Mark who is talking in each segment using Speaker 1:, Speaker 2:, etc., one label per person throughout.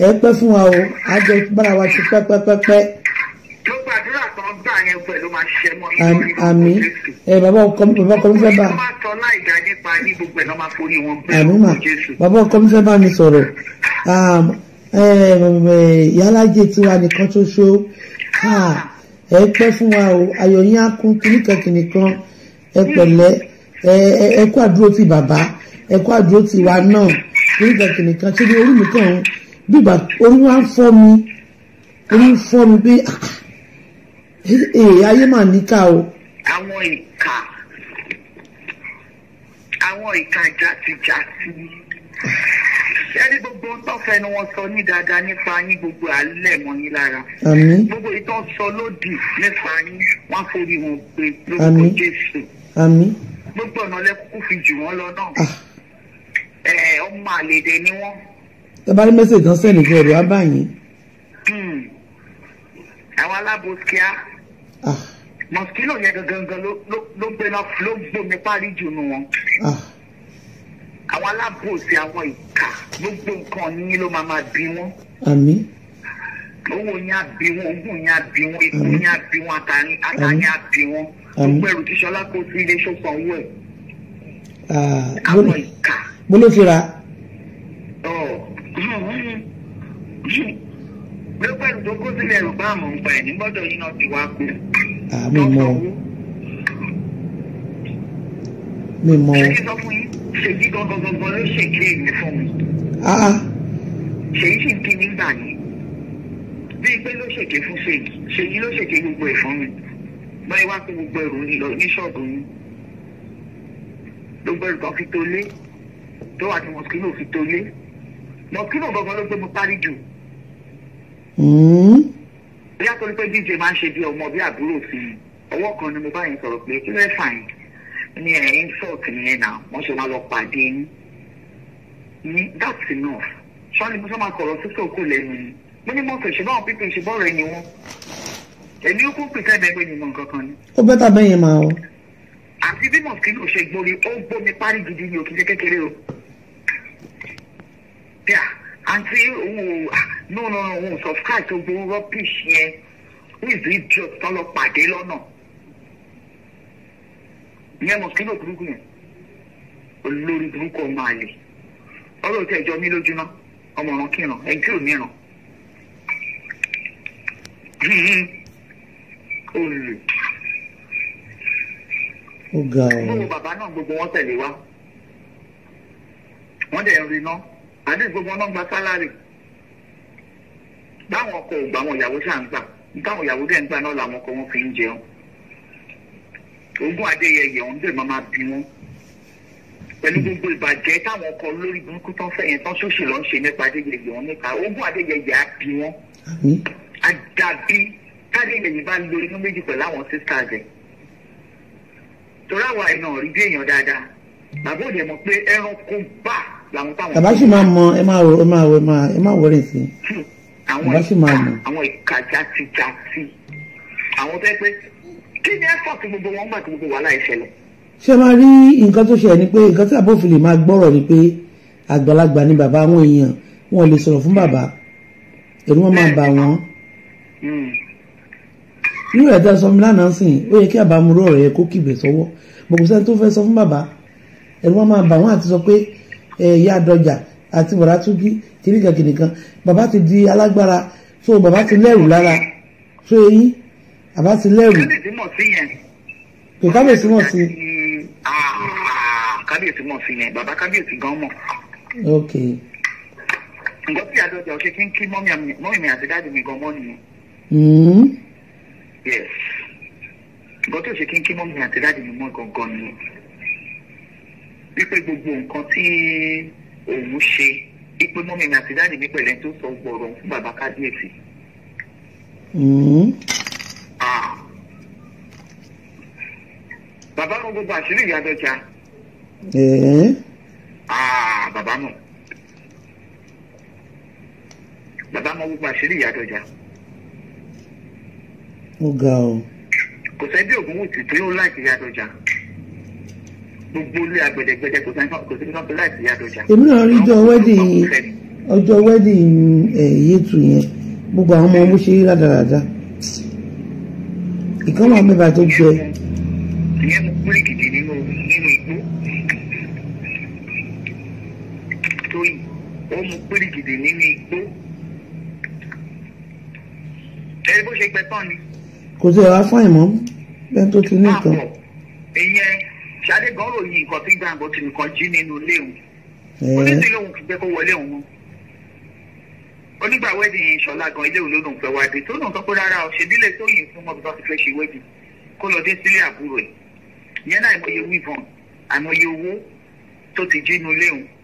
Speaker 1: ẹ pẹ́ fún wa o àjọ bára wa ti pẹ́pẹ́pẹ́pẹ́
Speaker 2: tó gbàdúrà kan gbà yẹn pẹ̀lú máa ṣiṣẹ́ mọ́
Speaker 1: Àmì-
Speaker 2: lórí
Speaker 1: àmì
Speaker 2: Jésù.
Speaker 1: ẹ bàbá ọkọ mi bàbá ọkọ mi fẹ́ bá
Speaker 2: Gbogbo ìtọ́ bá sọ láìdá nípa ní gbogbo ẹ̀ náà máa forí wọn gbé
Speaker 1: àmì mà
Speaker 2: lórúkọ Jésù.
Speaker 1: bàbá ọkọ mi fẹ́ bá mi sọ̀rọ̀ um, eh, eh, ìyálájẹ tiwa nìkan ṣoṣo Ah, ẹ pẹ́ fún wa o ayọ̀ yín á kún kìnnìkan kìnnìkan ẹ pẹ̀lẹ́ ẹ ẹ- ẹ kú àdúró ti bàbá ẹ kú àdúró ti wa náà kìnnìkan kìnnìkan ṣé ní orí mi kàn ń bíbà orí wa ń fọ́ mi orí ń fọ́ mi pé ah, eh, eh, ayé mà níkà o
Speaker 2: àwọn ìka àwọn ìka játijàti ẹni gbogbo tó fẹnu wọn sọ ní dáadáa nípa yín gbogbo alẹ́ mọ́ yín lára
Speaker 1: àmín
Speaker 2: gbogbo ìtọ́ sọ lódì nípa yín wọ́n forí wọn gbé lórúkọ
Speaker 1: Àmín.
Speaker 2: Jésù
Speaker 1: àmín
Speaker 2: gbogbo ọ̀nà lẹ́kùkù fi jù wọ́n lọ náà
Speaker 1: ah.
Speaker 2: ẹ̀ ọmọ àlèdè ni wọ́n
Speaker 1: ẹ bá rí mẹ́sẹ̀jì tán sẹ́ni kí ẹ̀rọ á bá yín
Speaker 2: Hmm. àwọn alábòsíà
Speaker 1: ah
Speaker 2: mọ̀síkìlò yẹn gangan ló ló- ló gbéná ló gbómi parí jù nù wọn.
Speaker 1: ah
Speaker 2: àwọn alábòsí àwọn ìka gbogbo nǹkan yín ló máa máa bí wọn
Speaker 1: àmín
Speaker 2: owó yín á bí wọn ogún yín á bí wọn ikú yín á bí wọn àtàní àtàní á bí wọn
Speaker 1: Àmín.
Speaker 2: gbogbo ẹrù tí sọlá kó sí ilé ṣọpọ owó ẹ
Speaker 1: ah
Speaker 2: àwọn
Speaker 1: bó-
Speaker 2: ìka
Speaker 1: bó ló fi ra
Speaker 2: ọ gbogbo ẹrù tó kó sílẹ̀ ẹrù bá àmọ́ ń pa ẹ̀ ní gbọ́dọ̀ yín náà ti wá kú.
Speaker 1: ah mi mọ o mi mọ o
Speaker 2: ṣèyí sọ fún yín ṣèyí gangan gangan ló ṣèké èmi fún mi
Speaker 1: ah ah
Speaker 2: ṣèyí sì ń kí nígbà yẹn bíi pé ló ṣèké fún ṣèyí ṣèyí ló ṣèké gbogbo ẹ̀ fún mi báyìí wá pé gbogbo ẹrù ń lọ ní ṣọ́ọ̀bù yín gbogbo ẹrù kan fi tó lé tó wà ní mọ̀síkínò fi tó lé mọ̀síkínò gangan ló gbé mi parí jù
Speaker 1: mm,
Speaker 2: bóyá torí pé dj máa ń ṣe bí ọmọ bí àbúrò sí i ọwọ́ kan ni mo bá yẹn sọ̀rọ̀ pé kí ló fà yín ní ẹ̀ insult nìyẹn náà wọ́n ṣe máa lọ pàdé yín ní that's enough sọ́ni mo sọ máa sọ̀rọ̀ sí sòkò lẹ́nu ni mo ní mọ́tò ṣe báwọn pípé ṣe bọ́ọ̀rọ̀ ẹni wọn èmi ó kún pèsè ẹgbẹ́ pé ni mo nǹkan kan ni
Speaker 1: ó bẹ́tà bẹ́yẹn máa o
Speaker 2: àti bí mọ̀síkínò ṣe gbórí ó gbómi parí gidi ní òkìṣẹ́ kékeré o bíà àǹtí òun ò ah, no no no òun ò subscribe tó gbowó rubbish yẹn who is the idiot tó lọ pàdé lọ́nà ìyẹn mọ̀síkínò burúkú yẹn olórí burúkú ọmọ àlè ọlọ́run tí ẹjọ́ mi lójúná ọmọ ọ̀ràn kírun ẹni tí ò níran olè
Speaker 1: ó ga o
Speaker 2: gbogbo bàbá náà gbogbo wọn tẹ̀lé wa wọ́n dẹ̀ ń rí iná àdé gbogbo wọn náà gba sálárì báwọn ọkọ ò gbà àwọn ìyàwó ṣáà ń gbà táwọn ìyàwó dẹ̀ ń gbà náà làwọn ọkọ wọn fi ń jẹun ogún adéyẹyẹ ọ̀hún dẹ̀ máa máa bí wọn pẹ̀lú gbogbo ìbàjẹ́ táwọn ọkọ lórí burúkú tán fẹ́ yẹn tán ṣóṣì lọ́n ṣe nípa adéyẹyẹ ọ̀hún nípa ogún adéyẹyẹ á bí wọn
Speaker 1: àmín
Speaker 2: àdàbí tádéyẹyẹ bá lo inú méjì pẹ̀lú àwọn sisters ẹ̀ torí àwa ẹ̀ náà rí bí èèyàn dáadáa bàbá òde mọ̀ pé ẹranko bá làwọn táwọn.
Speaker 1: bàbá sì máa mọ ẹ máa wọ ẹ máa wọ ẹ máa ẹ máa wọlé sí i
Speaker 2: àwọn
Speaker 1: bàbá sì máa mọ̀.
Speaker 2: àwọn ìka játijàti àwọn tó yẹ pé kí ni effort gbogbo wọn gbà tí gbogbo wàhálà ìṣẹ̀lẹ̀.
Speaker 1: ṣé máa rí nǹkan tó ṣẹlẹ̀ ni pé nǹkan tí àbófin lè máa gbọ́rọ̀ ni pé àgbàlagbà ni bàbá àwọn èèyàn wọn ò lè sọ̀rọ̀ fún bàbá ẹ̀rù wọn máa bà wọ́n
Speaker 2: Hmm.
Speaker 1: irú ẹ̀ tẹ́ sọ mi lánàá sìn ó yẹ kí àbámúrò ọ̀rọ̀ yẹ kó kìbẹ̀ sọ́wọ́ bọ̀ kò sẹ́ni tó fẹ́ sọ fún bàbá ẹ̀rù wọn máa bà wọ́n àti sọ pé ẹ̀ ìyá àdọjà àti bọ̀dá túnjí kìnìkan kìnìkan bàbá ti di alágbára so bàbá ti lẹ́rù lára so eyín bàbá ti lẹ́rù
Speaker 2: kábíyèsí mọ̀ sí yẹn.
Speaker 1: kò kábíyèsí mọ̀ sí
Speaker 2: Ah, kábíyèsí mọ̀ sí yẹn bàbá kábíyèsí gan mọ̀.
Speaker 1: ok
Speaker 2: nǹkan tí àdọ́jà ọ̀ṣẹ́ kí n kí mọ́mí àmì- mọ́mí mi àti dáàdì mi gan mọ́ nìyẹn.
Speaker 1: mm.
Speaker 2: yes nǹkan tí òṣè kí n kí mọ́mí mi àti dáàdì mi mọ́ gangan nìyẹn. wípé gbogbo nǹkan tí òun ṣe wípé mọ́mí mi àti dáàdì mi pẹ̀lẹ́ tó sọ gbọ̀rọ̀ fún bàbá kábíyèsí.
Speaker 1: Mm.
Speaker 2: Ah. bàbá mọ gbogbo àṣírí ìyá àdọ́jà.
Speaker 1: Eh.
Speaker 2: Ah, bàbá mọ̀. Bàbá mọ̀ gbogbo àṣírí ìyá àdọ́jà.
Speaker 1: ó ga ọ
Speaker 2: Kò sẹ́ bí ògùn wùtì tó yóò láìsí ìyá àdọ́jà. Gbogbo ilé agbẹ̀dẹ̀gbẹ̀dẹ̀ kò sẹ́ kò sí kan tó láìsí ìyá àdọ́jà.
Speaker 1: èmi náà rí jọ wedding ọjọ́ wedding ẹ̀ yétu yẹn gbogbo àwọn ọmọ bó ṣe rí rádaràda ìkan wà mẹ́fà tó gbẹ
Speaker 2: ìyẹn mo kúrì gidi nínú nínú igbó torí ó mu kúrì gidi nínú igbó ẹni bó ṣe gbẹ tán ni
Speaker 1: kò sí ẹ̀rọ afọ́ ìmọ̀ bẹ́ẹ̀ tó ti ní
Speaker 2: máa
Speaker 1: nǹkan
Speaker 2: bọ̀ ìyẹn ṣadé gan ròyìn nǹkan tí gbàǹgbọ́ ti nìkan jí nínú ilé òun
Speaker 1: ẹ̀ẹ́
Speaker 2: oníṣẹ́ lòun fi gbé kó wọlé òun mọ́ onígbà wedding yẹn ṣọlá gan ilé òun ló lòun fẹ́ wá dé tó lòun sọ pé rárá o ṣèbílẹ̀ tó yìn fún mọ́bí tó ti fẹ́ ṣe wedding kó lọ dé sílé àbúrò ẹ̀ ìyẹn náà àìmọye wíìvọ̀n àìmọye owó tó ti jí nínú ilé òun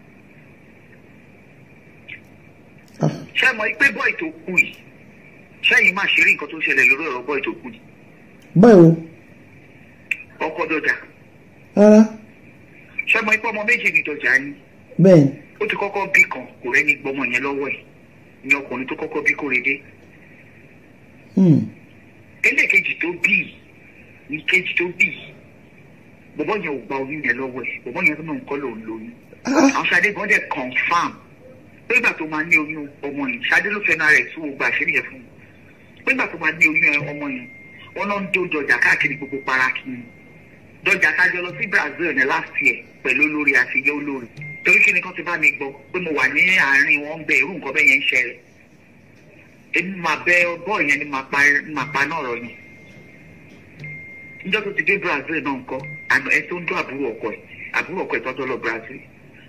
Speaker 1: ah,
Speaker 2: ṣé mọ̀ pé bọ́ì tó kú yìí ṣẹ́yìn máa ṣeré nǹkan tó ń ṣẹlẹ̀ lórí ọ̀rọ̀ bọ́ì tó kú yìí
Speaker 1: báyìí o
Speaker 2: ọkọ̀ dọ̀jà
Speaker 1: rárá
Speaker 2: ṣé mọ̀ pé ọmọ méjì ni dọ̀jà ni
Speaker 1: bẹ́ẹ̀ ni
Speaker 2: ó ti kọ́kọ́ bí kan kò rẹ́ni gbọ́mọ yẹn lọ́wọ́ ẹ̀ ní ọkùnrin tó kọ́kọ́ bí kórede
Speaker 1: hmm,
Speaker 2: ẹlẹ́ẹ̀kejì tó bí yìí ní kejì tó bí yìí bọ̀bọ́ yẹn ò gba oyún yẹn lọ́wọ́ ẹ̀ bọ̀bọ́ yẹn tó náà ń kọ́ lòun lóyún
Speaker 1: ah,
Speaker 2: àwọn Ṣadé gan dẹ̀ confam pé ìgbà tó máa ní oyún ọmọ yẹn Ṣadé ló fẹ́ràn rẹ̀ tí gbogbo àṣírí yẹn fún un pé ìgbà tó máa ní oyún ọmọ yẹn wọn náà ń dó dọjà káàkiri gbogbo paraki ni dọjà kájọ lọ sí Brazil ní last year pẹ̀lú olórí àtijọ́ olórí torí kí ni kan ti bá mi gbọ́ pé mo wà ní àárín wọn ń bẹ irú nǹkan bẹ́ẹ̀ yẹn ń ṣẹlẹ̀ èmi máa bẹ bọ́ọ̀ yẹn ni máa pa máa pa náà rọ yẹn níjọ́ tó ti dé Brazil náà ńkọ́ àná ẹ tó ń dún àbúrò ọkọ ẹ̀ àbúrò ọkọ ẹ̀ tọ́jọ́ lọ Brazil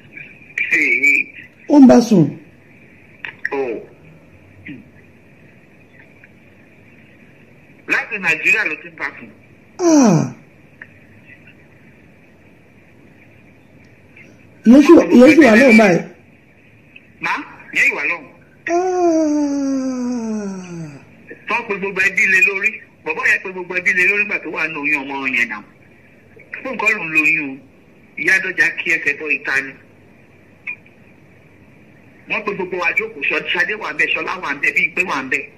Speaker 1: ó ń bá sùn
Speaker 2: Oh. láti nàìjíríà ló ti ń bá fún
Speaker 1: ah, ìyẹn sì wà ìyẹn sì wà lóun báyìí
Speaker 2: má yẹn ìwà lọ́hùn
Speaker 1: ah,
Speaker 2: tó ń pe gbogbo ẹbí lé lórí bọ̀bọ́ yẹn pe gbogbo ẹbí lé lórí nígbà tó wà ní oyún ọmọ yẹn náà fún nǹkan ló ń lóyún o ìyá dọ́jà kí ẹsẹ̀ bọ́ ìta ni wọ́n pe gbogbo wa jókòó sọ Ṣadé wà ń bẹ̀ Ṣọlá wà ń bẹ̀ bíi pé wà ń bẹ̀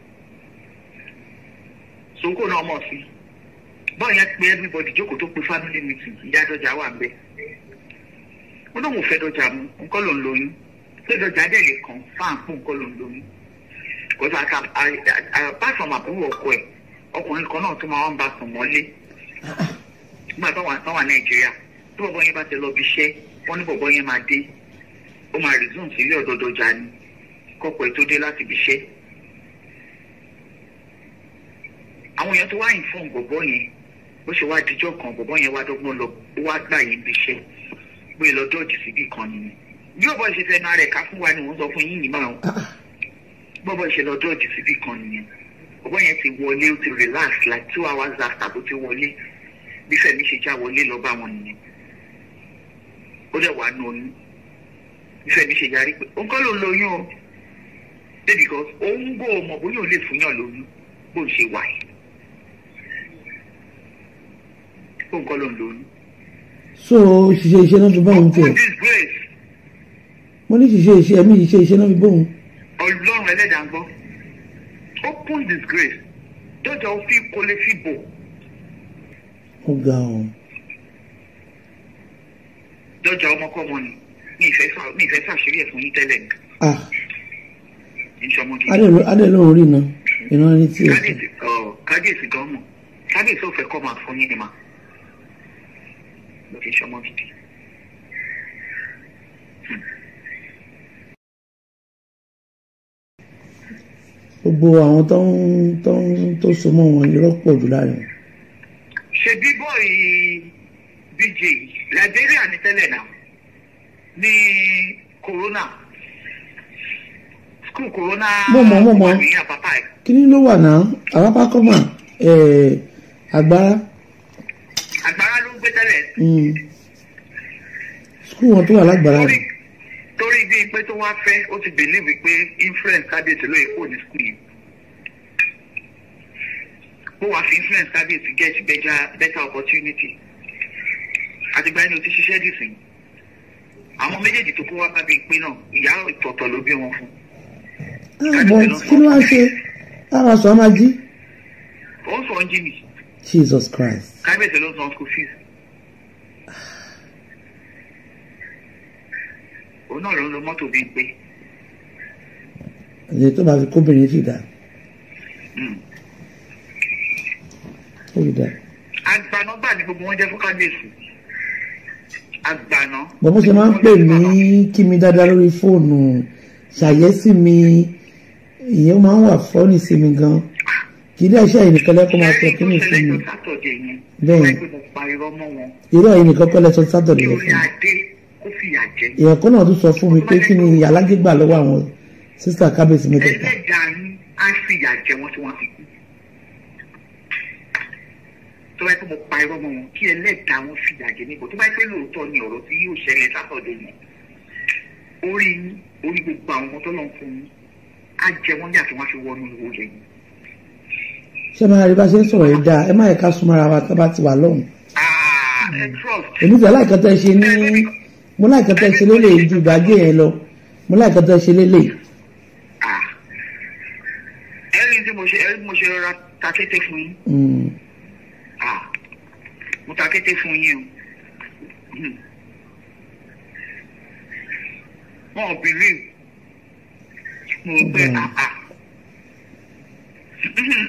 Speaker 2: sòkò náà mọ̀ sí bọ́ọ̀ yẹn pe everybody jókòó tó pe family meeting ìyá dọ́jà wà ń bẹ̀ ó lóun ò fẹ́ dọ́jà mu nǹkan ló ń lóyún pé dọ́jà dẹ̀ lè kàn fáàn fún nǹkan ló ń lóyún kò sí àkà apart from àbúrò ọkọ ẹ̀ ọkùnrin kan náà tó máa ń bá sùn mọ́lé nígbà tó wà tó wà nàìjíríà tí bọ̀bọ̀ yẹn bá ti lọ bí iṣẹ́ wọ́n ní bọ̀bọ̀ yẹn máa dé ó máa resume sílé ọ̀dọ̀ dọ́jà ni kọ́pọ̀ ẹ̀ tó dé láti bí iṣẹ́ àwọn èèyàn tó wá inform bọ̀bọ̀ yẹn bó ṣe wá dijọ́ kan bọ̀bọ̀ yẹn wá dọ́gbọ́n lọ ó wá gbà yín bí iṣẹ́ pé lọ dọ́ọ̀jì síbì kan nìyẹn bí bọ̀bọ̀ ṣe fẹ́ náà rẹ̀ ká fún wa ni wọ́n sọ fún yín nìmọ̀ àwọn
Speaker 1: ah,
Speaker 2: bọ́bọ̀ ṣe lọ dọ́ọ̀jì síbì kan nìyẹn bọ̀bọ̀ yẹn ti wọlé ó ti relax like two hours after tó ti wọlé bí Fẹ́mi ṣe já wọlé lọ bá wọn nìyẹn ó dẹ̀ wà nù oyún bí Fẹ́mi ṣe yarí pé òun kọ́ ló ń lóyún o ṣé because òun gbọ́ ọmọ bóyá ò lè fún yàn lóyún bó ń ṣe wà yìí òun kọ́ ló ń lóyún.
Speaker 1: so ṣiṣẹ́ iṣẹ́ náà fi bóun tiẹ̀
Speaker 2: open disgrace
Speaker 1: mo ní ṣiṣẹ́ iṣẹ́ ẹ̀mí ṣiṣẹ́ iṣẹ́ náà fi bóun
Speaker 2: ọlọ́run ẹlẹ́dàá ń gbọ́ open disgrace dọ́jà ó fi kólé fi bò
Speaker 1: ó ga ọ̀
Speaker 2: dọ́jà ọmọkọ́mọ ni ní ìfẹ́ sà- ní ìfẹ́ sàṣírí ẹ̀ fún yín tẹ́lẹ̀ ní
Speaker 1: ah,
Speaker 2: ìṣọmọ gidi
Speaker 1: adé lóun rí iná iná ní tiẹ̀
Speaker 2: kábíyèsí ọ kábíyèsí gan mọ̀ kábíyèsí ò fẹ́ kọ́ máa fún yín ni mà ló fi ṣọmọ gidi.
Speaker 1: gbogbo àwọn tó ń tó ń tó so mọ́ wọn irọ́ pọ̀ jù láàrin wọn.
Speaker 2: ṣe bí bọ́ọ̀ì bj liberia ní tẹ́lẹ̀ náà ní corona school corona
Speaker 1: Mo mọ̀, mo mọ̀.
Speaker 2: ní àpápá ẹ̀
Speaker 1: kíní ló wà náà àwápá kọ́mà àgbára
Speaker 2: àgbára ló ń gbé tẹ́lẹ̀
Speaker 1: mm, skul wọn tó wà lágbára
Speaker 2: torí
Speaker 1: rẹ̀
Speaker 2: torí bíi pé tó wá fẹ́ ó ti believe pé influence kábíyèsí ló yẹ kó ní school yẹn ó wàá fi influence kábíyèsí get better better opportunity àtìgbà yẹn ni o ti ṣiṣẹ́ dì sí àwọn méjèèjì tó kó wá bá bíi pé náà ìyá ìtọ̀tọ̀ ló bí wọn fún
Speaker 1: Ah, but kí ló wá ṣe lára sọ máa jí
Speaker 2: ó ń sọ ọ́n jìnnì
Speaker 1: Jesus Christ
Speaker 2: kábíyèsí ló ń san school fees òun náà ló ń lo mọ́tò bíi pé
Speaker 1: ẹ̀jẹ̀ tó bá fi kóbìnrin sì dá ó sì dá.
Speaker 2: agbaná gbà ní gbogbo wọn jẹ́ fún kábíyèsí agbaná.
Speaker 1: bọ́n bó ṣe máa ń pè mí kí mi dáadáa lórí fóònù ṣàyẹ́sí mi ìyẹn máa ń wà fọ́ọ̀nì sí mi gan kì í dẹ́ iṣẹ́ yìí nìkan lẹ́kọ̀ọ́ máa sọ kí ni fún mi Bẹ́ẹ̀.
Speaker 2: bẹ́ẹ̀ mo pa irọ́ mọ́ wọn
Speaker 1: irú ẹ̀yìn nìkan kọ́ lẹ́sọ sátọ̀dẹ̀
Speaker 2: kí
Speaker 1: yẹn
Speaker 2: orí
Speaker 1: fún mi
Speaker 2: adé kó fìyà jẹ
Speaker 1: èèyàn kan náà tún sọ fún mi pé kí ni alágé gbà lọ́wọ́ àwọn sísá kábíyèsí mẹ́tẹ̀ẹ̀ta
Speaker 2: ẹlẹ́dàá yín á fìyà jẹ wọn tí wọ́n fi kú tó bá yẹ kó mo pa irọ́ mọ́ wọn kí ẹlẹ́dàá wọn fìyà jẹ níbo tó bá yẹ pé lóòótọ́ ni ọ̀rọ̀ tí yóò ṣẹlẹ̀ sátọ̀dẹ̀ yẹn orí yín orí gbogbo àwọn ọmọ tó lọ́n fún yín á jẹ wọ́n yàtọ̀ wọ́n á fi wọnú ìwò yẹn yín.
Speaker 1: ṣé máa rí bá ṣe ń sọ̀rọ̀ yìí dáa ẹ má yẹ ká súnmọ́ra wa tá bá ti wà lọ́hùn
Speaker 2: Ah, ẹ trust.
Speaker 1: èmi fẹ́ láìka tẹ́ ṣe ní mo láìka tẹ́ ṣe lélẹ̀ ju ìgbàgbé yẹn lọ mo láìka tẹ́ ṣe lélẹ̀
Speaker 2: Ah. ẹni tí mo ṣe ẹni tí mo ṣe rọra ta kété fún yín
Speaker 1: Mm.
Speaker 2: Ah. mo ta kété fún yín o Hmm. wọn ò believe mo rò pé
Speaker 1: Mm.
Speaker 2: ah ah Mhm.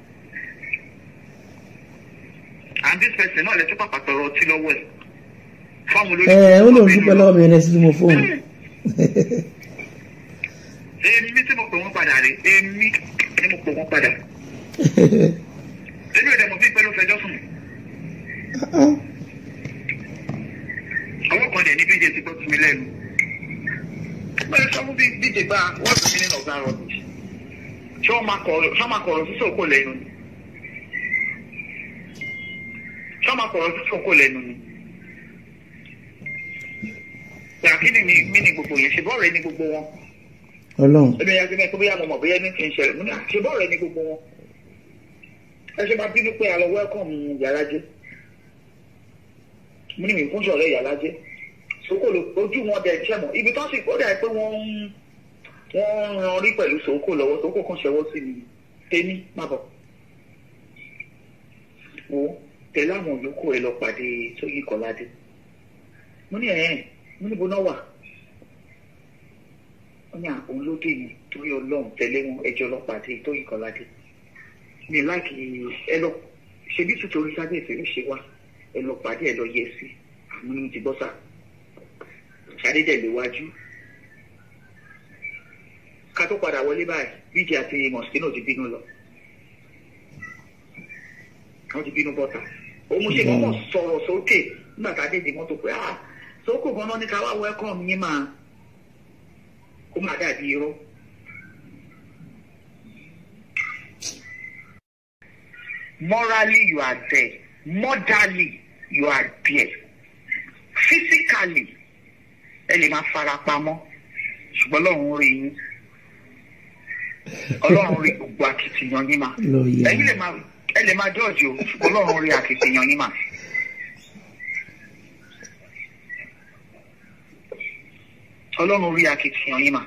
Speaker 2: and this person náà lè tún pàpà tọrọ ọtí lọ́wọ́ ẹ̀ fáwọn olórí.
Speaker 1: ẹ ó lóun dúpẹ́ lọ́wọ́ mi ẹni sí mo fóun
Speaker 2: èmi tí mo pè wọ́n padà rè èmi ni mo pè wọ́n padà èmi ò dẹ̀ mọ̀ bí pẹ́ ló fẹjọ́ sùn ọwọ́ kan dẹ̀ ní bíjẹ ti gbọ́ sí mi lẹ́nu bẹ́ẹ̀ sọ fún bí bíjẹ gba what's the meaning of that rubbish ṣé wọ́n máa kọ̀ọ̀rọ̀ ṣé wọ́n máa kọ̀ọ̀rọ̀ sí sòkò lẹ́nu ni ṣé wọ́n máa kọ̀ọ̀rọ̀ sí sòkò lẹ́nu ni gbàkínì ni mí ni gbogbo yẹn ṣe bọ́ọ̀rẹ́ ni gbogbo wọn
Speaker 1: ọlọ́run
Speaker 2: ẹbí ẹyà gbẹmẹ tó bóyá mo mọ̀ bóyá ní ti ń ṣẹlẹ̀ mo ní àṣebọ rẹ ní gbogbo wọn ẹ ṣe máa bínú pé àlọ wẹkọm yàrá jẹ mo ní mi fún sọ̀rọ̀ yàrá jẹ sòkòlò ojú wọn dẹ jẹ mọ ibi tó sì kó dà pé wọn ń wọn ń ran rí pẹ̀lú sòkò lọ́wọ́ sòkò kan ṣẹwọ́ sí mi tẹni má bọ̀ wo tẹ̀lé àwọn yòókù ẹ lọ pàdé sóyè kọládé mo ní ẹ mo níbo náà wà wọ́n ní àwọn olóde ni torí ọlọ́run tẹ̀lé wọn ẹjọ́ ọlọ́pàá àti ètò ìkọládé mi láti ẹ lọ ṣebí títorí kábíyèsí ló ṣe wá ẹ lọ pàdé ẹ lọ yẹ sí àmọ́ ní ti bọ́ sà ṣàdédé léwájú ká tó padà wọlé báyìí bíjì àti mọ̀síkínà ti bínú lọ wọ́n ti bínú bọ́ta òun ṣe kọ́kọ́ sọ̀rọ̀ sókè nígbà tá a dé di mọ́tò pé ah sókò gan-an ní ká wá wẹ́kọ̀ọ́ mi máa ó máa dàbí irọ́. Morally you are there. Morally you are there. Physically ẹ lè máa fara pamọ́ ṣùgbọ́n Ọlọ́run rí yín. Ọlọ́run rí gbogbo akitiyan yín mà.
Speaker 1: lọ́ọ̀yà
Speaker 2: Ẹ̀yin lè máa ẹ lè máa jọ́ọ̀jì o ṣùgbọ́n Ọlọ́run rí akitiyan yín mà. Ọlọ́run rí akitiyan yín mà.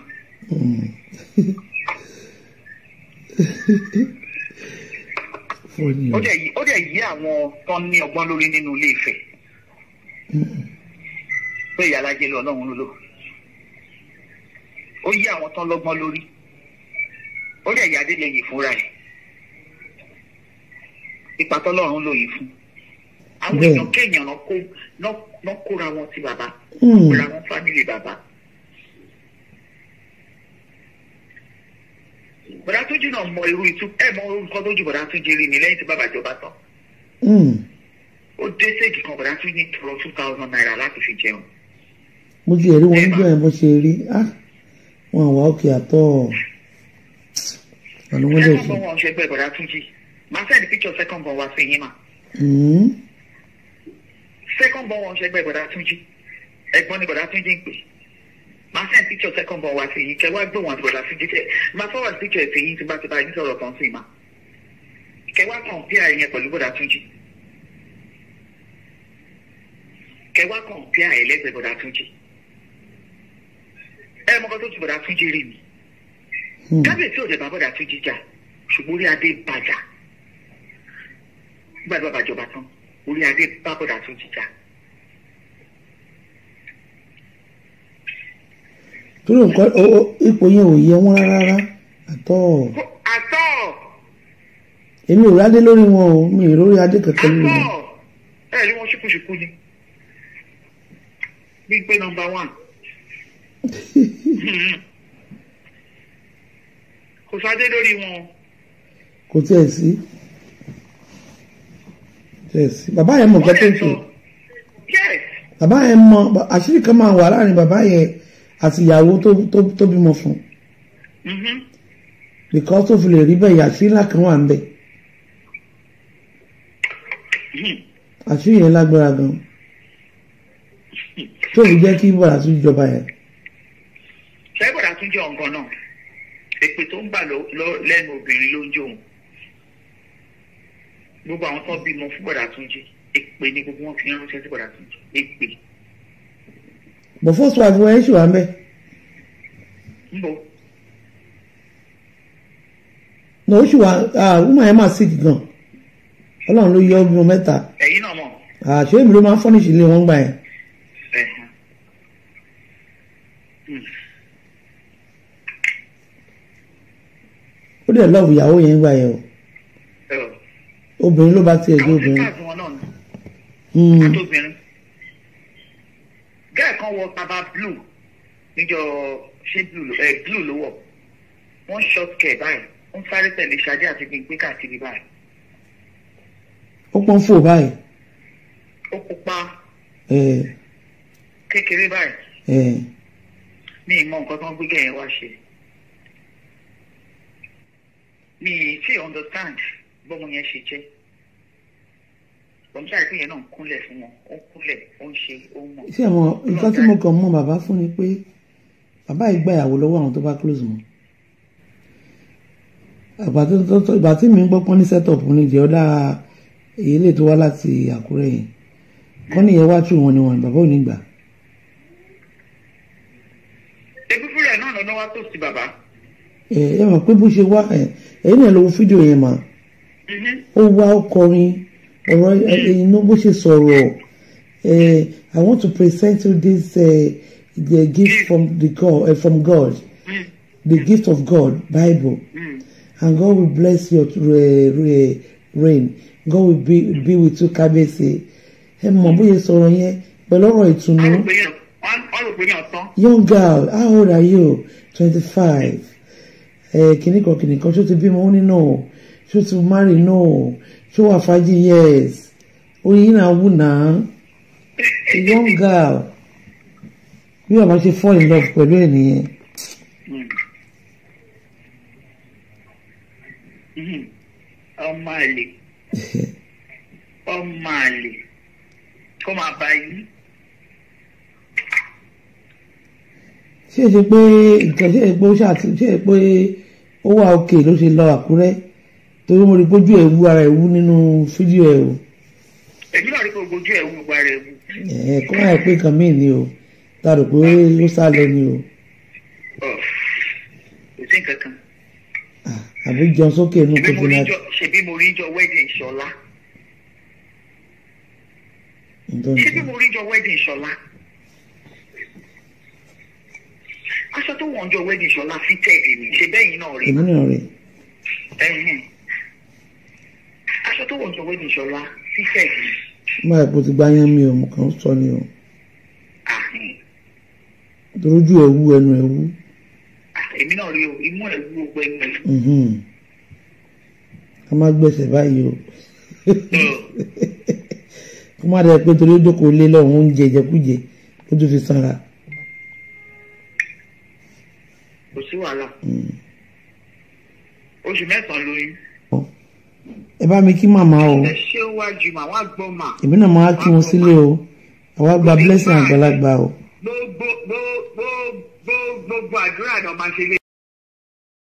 Speaker 1: fóònù
Speaker 2: ó dẹ̀ yí ó dẹ̀ yí àwọn tó ní ọgbọ́n lórí nínú ilé Ifẹ̀ pé ìyá alájẹ lọ ọlọ́run ló lò ó yí àwọn tó lọ́gbọ́n lórí ó dẹ̀ yá délé yìí fúnra ẹ̀ ipa tọ́lọ́run lò yìí fún àwọn
Speaker 1: Bẹ́ẹ̀.
Speaker 2: èèyàn kéèyàn náà kó náà- náà kóra wọn sí bàbá
Speaker 1: Mm.
Speaker 2: kóra wọn fámìlì bàbá. bọ̀dá tó jìnnà mọ irú ìtú ẹ̀ mọ orúkọ tó jù bọ̀dá tó jẹ́ rí ni lẹ́yìn tí bàbá jọba tán ó dé séèkì kan bọ̀dá tún ní tọrọ two thousand naira láti fi jẹun.
Speaker 1: mo ti rí wọn níjọ́ yẹn bó ṣe rí ah wọn àwa òkè àtọ́ ọ̀nà wọn lè
Speaker 2: second
Speaker 1: ṣe
Speaker 2: born wọn ṣe gbẹ bọ̀dá tún jì máa send picture second born wá sí yín mà
Speaker 1: Mm.
Speaker 2: second born wọn ṣe gbẹ bọ̀dá tún jì ẹ̀gbọ́n ni bọ̀dá tún jì ń pè máa send picture second born wá sí yín kẹ wá gbé wọn àti bọ̀dá tún jì tẹ máa forward picture ẹ̀ sí yín tí bá ti bá yín sọ̀rọ̀ kan sí i mà kẹ wá compare yẹn pẹ̀lú bọ̀dá tún jì kẹ wá compare ẹ̀ lẹ́gbẹ̀ẹ́ bọ̀dá tún jì ẹ mọ́kàn tó ju bọ̀dá tún jì rí mi.
Speaker 1: Mm.
Speaker 2: kábíyèsí òde bàbọ̀dà tún jíjà ṣùgbọ́n orí adé bàjá nígbà tí bàbá jọba tán orí adé bàbọ̀dà tún jíjà.
Speaker 1: torí nǹkan o- o- ipò yẹn ò yẹ wọn rárá àtọ́
Speaker 2: àtọ́
Speaker 1: èmi ò rádé lórí wọn o mi ì lórí adé kankan lórí wọn
Speaker 2: àtọ́ ẹ rí wọn ṣùkúṣùkú ni bíi pé nọ́mbà one kò sáde lórí wọn
Speaker 1: kò tiẹ̀ sí tiẹ̀ sí bàbá yẹn mọ̀ nǹkan tó ń ṣe
Speaker 2: yes
Speaker 1: bàbá yẹn mọ̀ àṣírí kan máa wà láàrin bàbá yẹn àti ìyàwó tó tó tó bímọ fún un
Speaker 2: mhm,
Speaker 1: because tó fi lè rí bẹ́ẹ̀ àṣírí ńlá kan wà ń bẹ̀
Speaker 2: mhm.
Speaker 1: àṣírí yẹn lágbára gan tó fi jẹ́ kí bọ̀dà tún jọba yẹn
Speaker 2: ṣẹ́gbọ̀dà tún jẹ́ ọ̀gán náà èpè tó ń bà lọ- lọ- lẹ́nu obìnrin ló ń jó òun gbogbo àwọn tó bímọ fún bọ̀dà tún jí èpè ni gbogbo wọn fi ń ránṣẹ́ sí bọ̀dà tún jí èpè
Speaker 1: but first wife wọn ẹ̀ ṣì wà ń bẹ̀
Speaker 2: ń bọ̀
Speaker 1: ní oṣù wa woman yẹn máa sick gan ọlọ́run ló yọ ọ́ bímọ mẹ́ta
Speaker 2: ẹ̀yin náà mọ̀
Speaker 1: àṣé èmi ló máa ń fọ́nìṣì ilé wọn gbà yẹn
Speaker 2: ẹ̀hán.
Speaker 1: ó dẹ̀ lọ́ọ̀bù ìyàwó yẹn gbà yẹn o
Speaker 2: Ẹ̀ ọ̀.
Speaker 1: obìnrin ló bá tiẹ̀ jẹ́
Speaker 2: àwọn
Speaker 1: obìnrin
Speaker 2: sisters wọn náà ni
Speaker 1: Hmm.
Speaker 2: àtòbìnrin gẹ́ẹ̀ kan wọ baba blue níjọ ṣé blue ló ẹ̀ blue ló wọ̀ wọ́n short care báyìí wọ́n sáré tẹ̀lé ṣadé àti gbígbé káàkiri báyìí
Speaker 1: ó pọ́n fò báyìí
Speaker 2: ó pupa
Speaker 1: ẹ̀
Speaker 2: kékeré báyìí
Speaker 1: ẹ̀
Speaker 2: ní ìmọ̀ nǹkan tó ń gbé gẹ̀yìn wá ṣe mi ì tí understand bọ́mọ yẹn ṣe jẹ́ bọ́mọ sáré pé yẹn náà ń kúnlẹ̀ fún wọn ó ń kúnlẹ̀ ó ń ṣe ó ń mọ̀
Speaker 1: ṣé àwọn nǹkan tí mo kàn mọ bàbá fún ni pé bàbá yìí gba ìyàwó lọ́wọ́ àwọn tó bá close mọ́ àgbà tó tó tó ìgbà tí mi ń gbọ́ pọ́n ní setup ní ìjẹ́ ọ̀dà èyí lè tó wá láti Àkúrẹ́ yẹn kọ́ nìyẹn wá tù wọn ni wọn bàbá ò ní gbà
Speaker 2: ebi fúnra ẹ̀ náà lọ́nà wá tó sí bàbá
Speaker 1: ẹ ẹ mọ̀ pé bó ṣe wá ẹ ẹ̀yin náà lọ wo fídíò yẹn mà
Speaker 2: Mhm.
Speaker 1: ó wá ó kọrin ọ̀rọ̀ ẹ̀yin náà bó ṣe sọ̀rọ̀ ẹ I want to present you this uh, the gift from the God uh, from God
Speaker 2: Mm.
Speaker 1: the gift of God Bible
Speaker 2: Mm.
Speaker 1: and God will bless your uh, re- reign God will be be with you kábíyèsí ẹ mọ̀ bóyá sọ̀rọ̀ yẹn pẹ̀lú ọ̀rọ̀ ìtùnú
Speaker 2: wọ́n rò pé yẹn wọ́n rò pé yẹn tán
Speaker 1: young girl how old are you twenty five ẹ kìnnì kan kìnnì kan ṣó ti bímọ ó ní no ṣó ti marry no ṣó wà fàájì yes oyin náà wù náà a young girl bí bàbá ṣe fall in love pẹ̀lú ẹ̀ nìyẹn
Speaker 2: Mm. Mhm. ọmọ àlè ọmọ àlè kó máa bá yí
Speaker 1: ṣé ẹ ṣe pé nǹkan ṣe é pé ó ṣàtì ṣe é pé ó wà òkè ló ṣe lọ Àkúrẹ́ torí mo rí pójú ẹ̀ wú ara ẹ̀ wú nínú fídíò ẹ̀ o
Speaker 2: èmi náà rí pé ojú ẹ̀ wú gba rẹ̀ wú
Speaker 1: ẹ̀ kọ́ máa pé nǹkan míì ni o tá a rò pé ó sá lọ ni o.
Speaker 2: Ọ̀, kò sí nǹkan kan
Speaker 1: Ah, àbí jẹun sókè inú
Speaker 2: ṣebí mo rí
Speaker 1: kòtò
Speaker 2: jọ ṣebí mo rí jọ wedding ṣọlá ṣebí mo rí jọ wedding ṣọlá aṣọ tó wọ̀ ń jọ wedding ṣọlá fitted ni ṣe bẹ́yìn náà rí
Speaker 1: èmi náà rè
Speaker 2: ẹ̀hìn aṣọ tó wọ̀ ń jọ wedding ṣọlá fitted ni
Speaker 1: má ẹ̀ kó ti gbá yán mi o mo kàn ń sọ ni o
Speaker 2: àhìn
Speaker 1: torí ojú ẹ̀ wú ẹnu ẹ̀ wú
Speaker 2: èmi náà rí o imú ẹ̀ wú gbogbo ẹnu ẹ̀
Speaker 1: mhm. ká má gbẹ̀sẹ̀ báyìí o kó má dẹ̀ pé torí ó jókòó lé lọ́hùn oúnjẹ ìjẹkújẹ ó tún fi sanra
Speaker 2: kò sí wàhálà oṣù mẹ́sàn-án lóyún
Speaker 1: ẹ bá mi kí màmá o
Speaker 2: ẹ ṣé wájú mà wá gbọ́ mà
Speaker 1: èmi náà máa kí wọn sílé o àwa gba blessing àgbàlagbà o
Speaker 2: gbogbo gbogbo gbogbo gbogbo àdúrà náà máa ṣe lé